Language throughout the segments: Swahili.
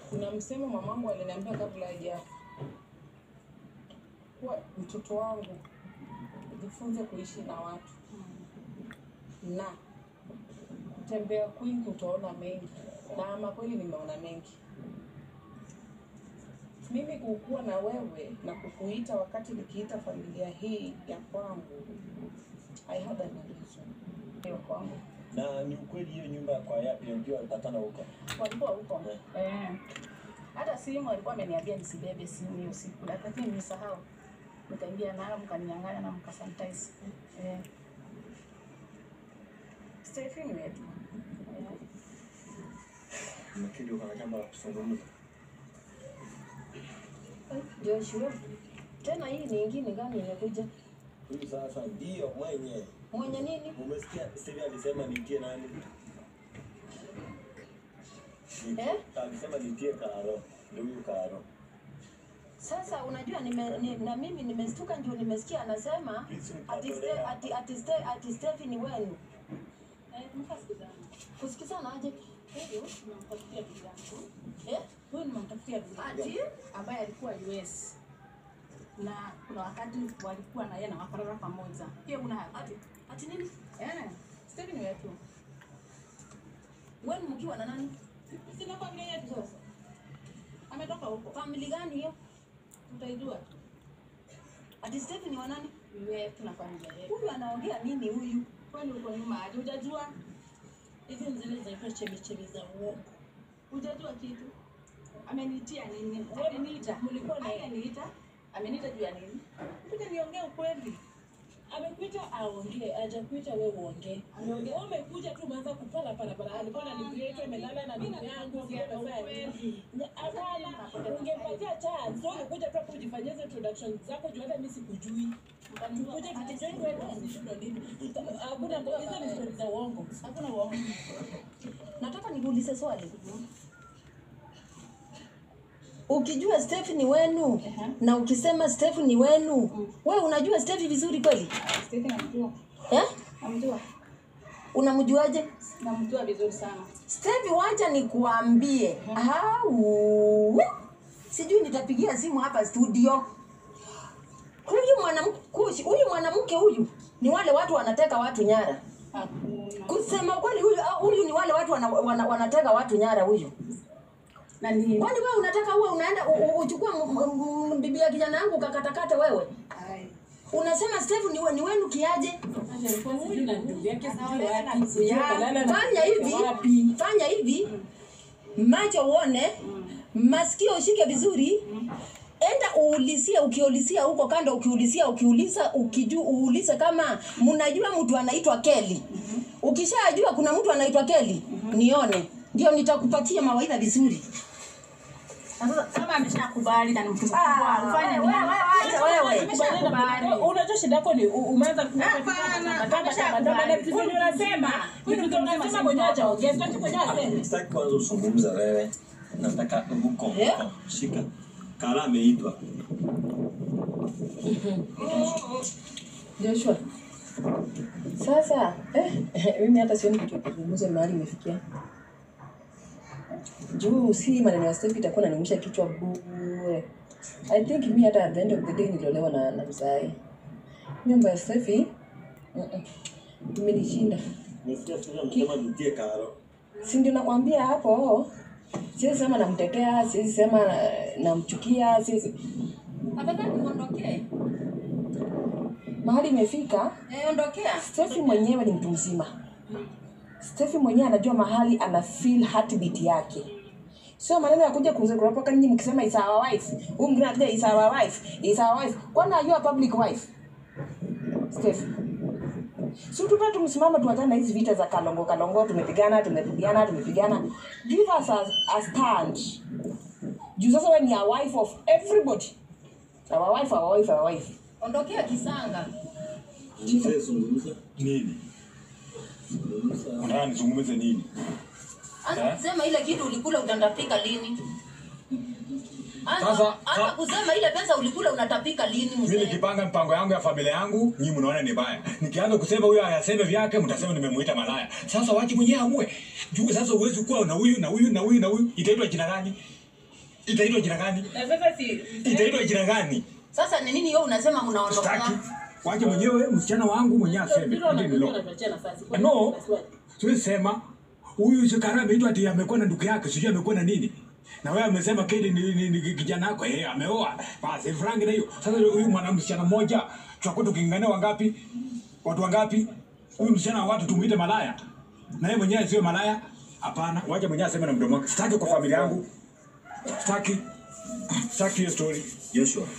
Kuna msemo mamangu aliniambia kabla hajafa kuwa mtoto wangu jifunze kuishi na watu na kutembea kwingi utaona mengi, na ama kweli nimeona mengi. Mimi kukuwa na wewe na kukuita wakati nikiita familia hii ya kwangu, I had an reason. Hiyo kwangu Na ni ukweli hiyo nyumba kwa yapi ndio alipatana huko. walikuwa huko eh. Hata simu alikuwa ameniambia nisibebe simu hiyo siku, lakini nimesahau. Nikaingia nayo mkaninyang'anya na mkasanitize. Eh. Stephen wetu. Eh. Nafikiri uko na jambo la kuzungumza. Joshua, tena hii ni ingine gani imekuja? Huyu sasa ndio mwenye. Mwenye nini? Umesikia Steve alisema nitie nani? Nitie- Eh? Alisema nitie Karo. Ndio huyu Karo. Sasa unajua nime, ni, na mimi nimestuka ndio nimesikia anasema Please, ati mkatolea. Ste- ati ati Ste- ati Stephen wenu. Eh, mkasikizana. Kusikizana aje? Huyu tunamtafutia bibi yangu. Eh? Huyu nimemtafutia bibi yangu. Ati ambaye alikuwa US na kuna wakati walikuwa na yeye na wakarara pamoja. Hiyo una ati ati nini? eh, Stephen wetu Wenu mkiwa na nani? sina familia yetu sasa, ametoka huko, Family gani hiyo? tutaijua Ati Stephen wa nani? wetu na familia yetu. Huyu anaongea nini huyu? Kwani uko nyuma aje? Hujajua hizi ni zile zinaitwa chemichemi za uongo, hujajua kitu. Amenitia nini? Ameniita, mlikuwa na ameniita, ameniita juu ya nini? Kuja niongee ukweli. amekuita aongee, hajakuita wewe uongee. Ameongea. Wewe umekuja tu umeanza kupala pala pala. Alikuwa ananigrate amelala na ndugu yangu, sio amefanya nini? Nya- Hapana, ungepatia chance. Wewe umekuja tu hapo ujifanyie hizo introduction zako juu hata mimi sikujui. Tukuje tukijoin wewe decision nini? Hakuna hizo ni stories za uongo. Hakuna uongo. Nataka nikuulize swali. Ukijua Stephen wenu Ehe. na ukisema Stephen wenu, wewe unajua Stephen vizuri kweli? Stephen namjua. Eh? Namjua. Unamjuaje? Namjua vizuri sana. Stephen, wacha nikuambie. Au sijui nitapigia simu hapa studio. Huyu mwanamke huyu mwanamke huyu ni wale watu wanateka watu nyara. Hakuna. Kusema kweli huyu huyu ni wale watu wana, wana, wanateka watu nyara huyu. Na ni Kwani wewe unataka uwe unaenda u- u- uchukue m- m- m- bibi ya kijana yangu ukakatakate wewe? Ai. Unasema Steve ni, we- ni wenu kiaje? Acha alikuwa Huyu na sijui. ndugu yake sijui Anaolewa na wapi, ndugu sijui yake. kalala na Fanya hivi, wapi. fanya hivi. Macho uone, masikio ushike vizuri. Enda uulisia, ukiulisia huko kando, ukiulisia, ukiuliza, ukiju, uulize kama mnajua mtu anaitwa Kelly. Ukishajua kuna mtu anaitwa Kelly, nione. Ndio nitakupatia mawaidha vizuri. Na sasa Kama ameshakubali na ni mtu mkubwa, Ah, ufanye wewe, nini? wewe, acha wewe. Ameshakubali. Unajua shida yako ni u- umeanza ku- Hapana, matamba ameshakubali. matamba na vitu vyenye unasema. Huyu Vitu mtu mzima unasema si mwenyewe mtoto. hajaongea, sitaki mwenyewe aseme. Sitaki kwanza usungumza wewe. Nataka huko Eh? huko. Shika. Kara ameitwa. Joshua. Sasa eh, mimi hata sioni kitu ya kuzungumza mahali imefikia. Juu si maneno ya Steph itakuwa nanimisha kichwa bure. I think mi hata at the end of the day niliolewa na, na mzai. Nyumba ya Steph mm -mm, imenishinda. Nisikia Steve amesema nitie Karo. Si ndio nakwambia hapo. Siwezi sema namtetea, siwezi sema eh, namchukia, siwezi Afadhali muondokee. mahali imefika Eh, ondokea. Steffi mwenyewe ni mtu mzima. Steffi mwenyewe anajua mahali ana feel heartbeat yake. Sio maneno ya kuja kuropoka nyinyi mkisema is our wife. Huyu mwingine anakuja is our wife, is our wife. Kwani are you a public wife? Steffi. Si tupa tumsimama tuachane na hizi vita za kalongo kalongo, tumepigana tumepigana tumepigana. Give us a, a stand. Juu sasa wewe ni a wife of everybody. Our wife, our wife, our wife. Ondokea kisanga. Mzee zungumza. Nini? Zungumza. Unataka nizungumze nini? Anza Eh? kusema ile kitu ulikula utandapika lini? Anza, Sasa- anza sa- kusema ile pesa ulikula unatapika lini Mimi mzee? nikipanga mpango yangu ya familia yangu, nyinyi mnaona ni baya. Nikianza kusema huyo ayaseme vyake, mtasema nimemuita malaya. Sasa wache mwenyewe amue. Juu sasa uwezi kuwa na huyu na huyu na huyu na huyu, itaitwa jina gani? itaitwa jina gani Na sasa si itaitwa jina gani Sasa ni nini wewe unasema staki unaondoka? wache mwenyewe msichana wangu mwenyewe aseme Ndio Hili ni law. unatuachia nafasi. Kwa No. nini unaswali? siwezi sema huyu Shikara ameitwa ati amekuwa na ndugu yake sijui amekuwa na nini na wewe amesema Kedi ni, ni, ni kijana wako eh ameoa basi frangi na hiyo sasa huyu mwana msichana mmoja tutakuwa tukingania wangapi watu wangapi huyu msichana wa watu tumuite malaya na yeye mwenyewe sio malaya hapana wacha mwenyewe aseme na mdomo wake sitaki kwa familia yangu sitaki sitaki hiyo story Joshua,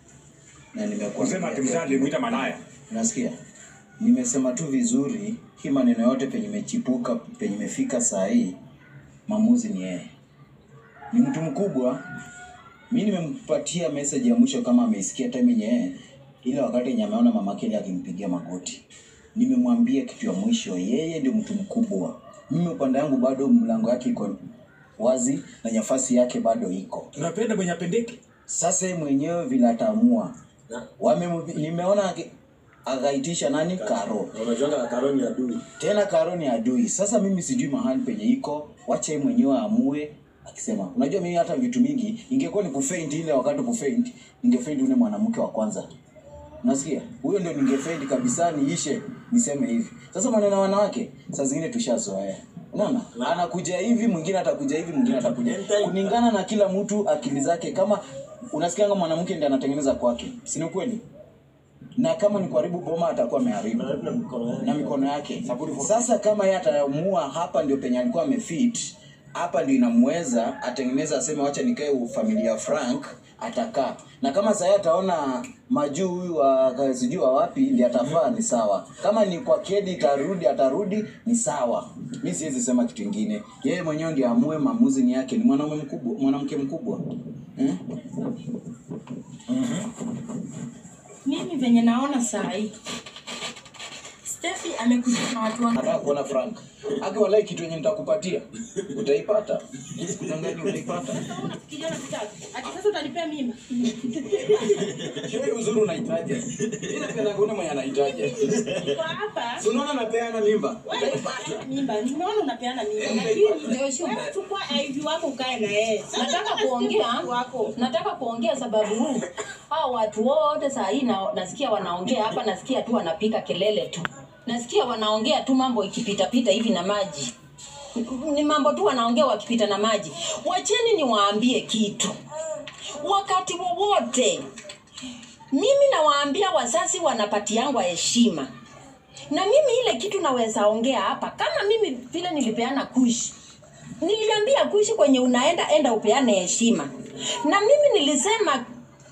na nimekuwa kusema ati mzee alimuita malaya Unasikia? Nimesema tu vizuri, hii maneno yote penye imechipuka, penye imefika saa hii, maamuzi ni yeye. Ni mtu mkubwa. Mi nimempatia message ya mwisho kama ameisikia time yenye yeye, ile wakati yenye ameona mama Kelly akimpigia magoti. Nimemwambia kitu ya mwisho, yeye ndio mtu mkubwa. Mimi upande wangu bado mlango yake iko wazi na nafasi yake bado iko. tunapenda mwenye apendeki Sasa yeye mwenyewe vile ataamua. Wame nimeona aki- akaitisha nani Karo. Unajuanga Karo ni adui. Tena Karo ni adui. Sasa mimi sijui mahali penye iko, wacha yeye mwenyewe aamue akisema. Unajua mimi hata vitu mingi ingekuwa ni kufaint ile wakati kufaint, ningefaint ule mwanamke wa kwanza. Unasikia? Huyo ndio ningefaint kabisa niishe niseme hivi. Sasa maneno ya wanawake saa zingine tushazoea. Unaona? Anakuja hivi, mwingine atakuja hivi, mwingine atakuja. Kulingana na kila mtu akili zake kama unasikia kama mwanamke ndiye anatengeneza kwake. Si ni kweli? Na kama ni kuharibu boma atakuwa ameharibu Na mikono yake. na mikono yake. Sasa kama yeye ataamua hapa ndio penye alikuwa amefit, hapa ndio inamweza atengeneza, aseme wacha nikae u- familia ya Frank, atakaa. Na kama sasa ataona majuu huyu wa sijui wa wapi ndio atafaa, ni sawa. Kama ni kwa Kedi itarudi, atarudi, ni sawa. Mi siwezi sema kitu kingine. Yeye mwenyewe ndio amue, maamuzi ni yake. Ni mwanaume mkubwa, mwanamke mkubwa hmm? Mimi venye naona saa hii Steffi amekuja na watu wangu. Nataka kuona Frank. Aki walai kitu yenye nitakupatia. Utaipata. Sikudangani utaipata. Unafikiria nakutaka? Ati sasa utanipea mimba? Sio uzuri unahitaji. Mimi napenda kuona mwenye anahitaji. Kwa hapa Si unaona napeana mimba? wewe unapeana mimba. Nimeona unapeana mimba. Lakini wewe chukua IV wako ukae na yeye. Sasa nataka kama kuongea si wako. nataka kuongea sababu hao watu wote saa hii na, nasikia wanaongea hapa nasikia tu wanapika kelele tu nasikia wanaongea tu mambo ikipitapita hivi na maji ni mambo tu wanaongea wakipita na maji wacheni niwaambie kitu wakati wowote mimi nawaambia wazazi wanapatiangwa heshima na mimi ile kitu naweza ongea hapa kama mimi vile nilipeana kushi niliambia kuishi kwenye unaenda enda upeane heshima na mimi nilisema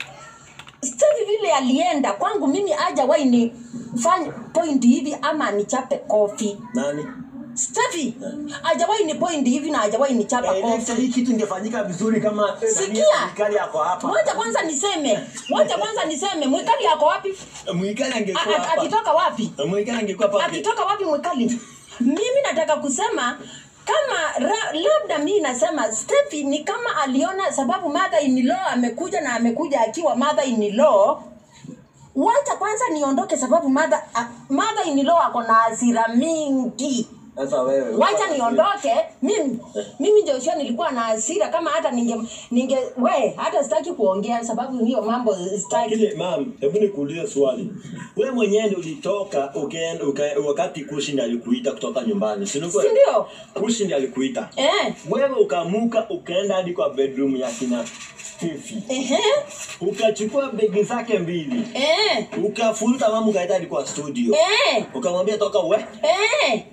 Steve vile alienda kwangu mimi hajawahi ni fanya point hivi ama nichape kofi Nani? Steffi hajawahi ni point hivi na hajawahi nichapa Eh, kofi hii kitu ingefanyika vizuri kama eh, nani, Sikia. serikali yako hapa. Wacha kwanza niseme, wacha kwanza niseme, mwikali yako wapi? Mwikali A- angekuwa a- hapa. Akitoka wapi? Mwikali angekuwa hapa. akitoka wapi mwikali mimi nataka kusema kama ra, labda mi nasema Steffi ni kama aliona sababu mother in law amekuja na amekuja akiwa mother in law wacha kwanza niondoke sababu mother, a- mother in law ako na hasira mingi Sasa wewe. wacha niondoke mimi mimi Joshua nilikuwa na hasira kama hata ninge ninge we hata sitaki kuongea sababu hiyo mambo sitaki Lakini mam, hebu nikuulize swali. Wewe mwenyewe ndio ulitoka ukaenda uka, wakati Kushi ndiye alikuita kutoka nyumbani, si ndio? si ndio Kushi ndiye alikuita. eh Wewe ukaamuka ukaenda hadi kwa bedroom ya kina Fifi. ehe Ukachukua begi zake mbili. eh Ukafuruta mama ukaenda hadi kwa studio. eh Ukamwambia toka we. eh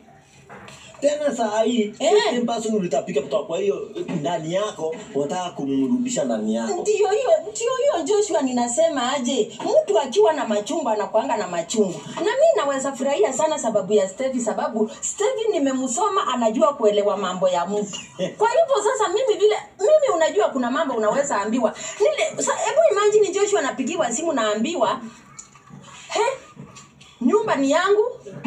Tena saa hii Eh. same person ulitapika kutoka kwa hiyo ndani yako, unataka kumrudisha ndani yako. Ndiyo hiyo, ndiyo hiyo Joshua, ninasema aje, mtu akiwa na machungu anakuanga na machungu, na mi naweza furahia sana sababu ya Stevie, sababu Stevie nimemsoma, anajua kuelewa mambo ya mtu. Kwa hivyo sasa mimi vile mimi, unajua kuna mambo unaweza ambiwa nile. sa- Hebu imagine Joshua anapigiwa simu, naambiwa he, nyumba ni yangu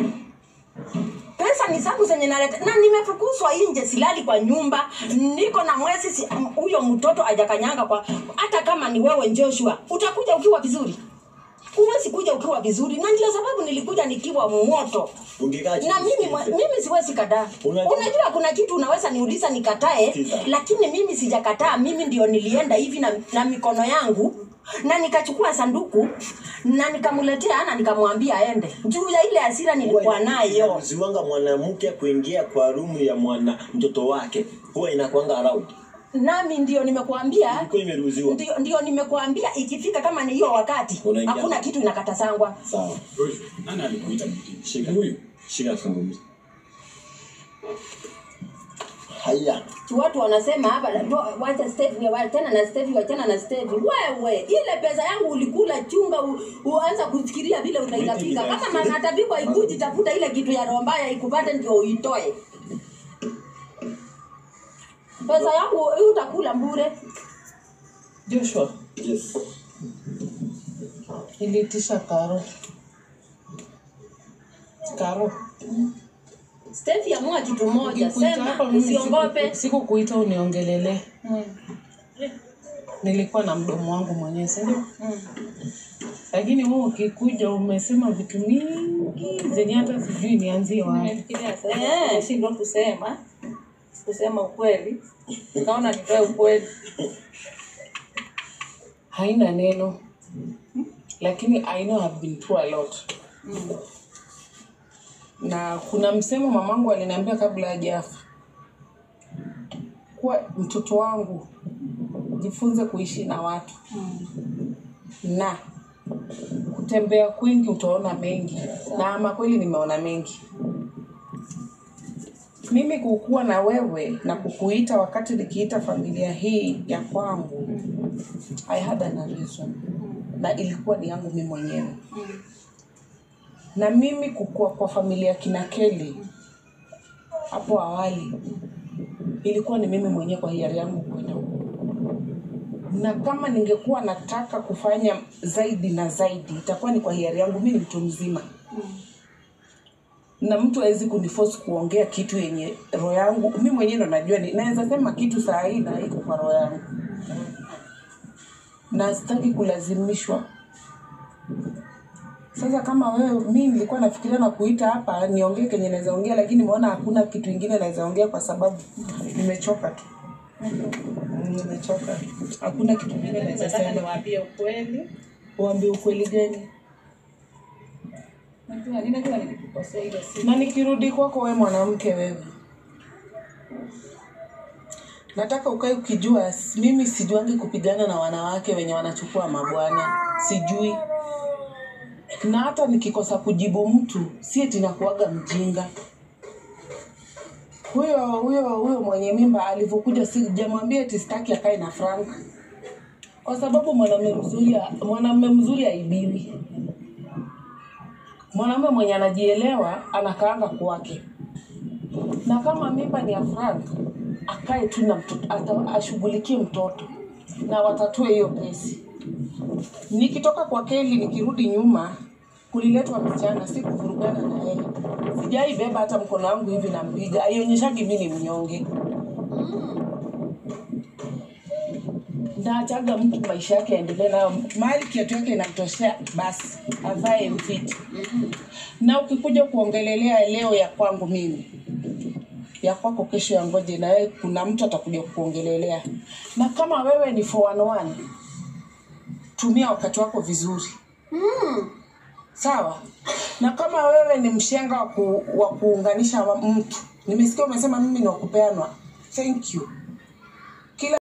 pesa ni zangu zenye naleta na nimefukuzwa nje, silali kwa nyumba, niko na mwezi si- huyo mtoto ajakanyanga kwa. Hata kama ni wewe Joshua, utakuja ukiwa vizuri huwezi kuja ukiwa vizuri na ndio sababu nilikuja nikiwa moto ungekaa chini na mimi mwa- usikize. mimi siwezi kataa Unajua- unajua kuna kitu unaweza niuliza nikatae Sikiza. lakini mimi sijakataa mimi ndio nilienda hivi na, na mikono yangu na nikachukua sanduku na nikamletea na nikamwambia aende juu ya ile hasira nilikuwa nayo inaruhusiwanga mwanamke kuingia kwa rumu ya mwana mtoto wake huwa inakwanga around nami ndio nimekuambia ilikuwa imeruhusiwa ndio, ndio nimekuambia ikifika kama ni hiyo wakati Unaingia. hakuna kitu inakatasangwa sawa Joshua, nani alikuita mtini? Shika. Huyu. shika zungumza haya watu wanasema hapa ndo- wacha Stevie, wachana na Stevie, wachana na Stevie. Wewe ile pesa yangu ulikula, chunga u, uanza kufikiria vile utaitapika. Kama manatapikwa ikuji, tafuta ile kitu ya roho mbaya ikupate, ndio uitoe. Pesa yangu hii utakula bure. Joshua, yes niliitisha karo. Karo, Stevie, amua kitu moja, ukikuita hapa sema, mimi usiongope. siku- sikukuita uniongelele. Nilikuwa na mdomo wangu mwenyewe, si ndio? Lakini wewe ukikuja umesema vitu mingi zenye hata sijui nianzie wapi. Nimefikiria sasa nimeshindwa kusema kusema ukweli, nikaona nitoe ukweli. Haina neno, lakini I know I've been through a lot. Na kuna msemo mamangu aliniambia kabla hajafa kuwa mtoto wangu jifunze kuishi na watu na kutembea kwingi utaona mengi, na ama kweli nimeona mengi. Mimi kukuwa na wewe na kukuita wakati nikiita familia hii ya kwangu I had an reason na ilikuwa ni yangu mimi mwenyewe na mimi kukua kwa familia kina Kelly hapo awali ilikuwa ni mimi mwenyewe kwa hiari yangu kwenda huko na kama ningekuwa nataka kufanya zaidi na zaidi itakuwa ni kwa hiari yangu mimi ni mtu mzima na mtu hawezi kuniforce kuongea kitu yenye roho yangu mimi mwenyewe ndo najua ni naweza sema kitu saa hii na iko kwa roho yangu na sitaki kulazimishwa sasa kama wewe mi nilikuwa nafikiria na kuita hapa niongee kenye naweza ongea lakini nimeona hakuna kitu ingine naweza ongea kwa sababu nimechoka tu Mm, nimechoka hakuna kitu ingine naweza Nataka sema niwaambie ukweli. uambie ukweli gani Najua ninajua nilikukosea ile siku. na nikirudi kwako we mwanamke wewe nataka ukae ukijua s- mimi sijuangi kupigana na wanawake wenye wanachukua mabwana sijui na hata nikikosa kujibu mtu si eti nakuaga mjinga huyo huyo huyo mwenye mimba alivyokuja sijamwambia eti sitaki akae na frank kwa sababu mwanamume mzuri mwanamume mzuri aibiwi mwanamume mwenye anajielewa anakaanga kwake na kama mimba ni ya Frank akae tu na mtoto ata- ashughulikie mtoto na watatue hiyo kesi. Nikitoka kwa Keli nikirudi nyuma, kuliletwa msichana, si kuvurugana na yeye. Sijai beba hata mkono wangu hivi nampiga, haionyeshagi mimi ni mnyonge. Naachaga mtu maisha yake yaendelee nayo, mahali kiatu yake inamtoshea, basi avae mfiti. Na ukikuja kuongelelea leo ya kwangu mimi ya kwako kesho ya ngoje, na wewe kuna mtu atakuja kuongelelea. Na kama wewe ni 411 tumia wakati wako vizuri sawa. Na kama wewe ni mshenga wa ku, wa kuunganisha wa- mtu, nimesikia umesema mimi ni wa kupeanwa, thank you.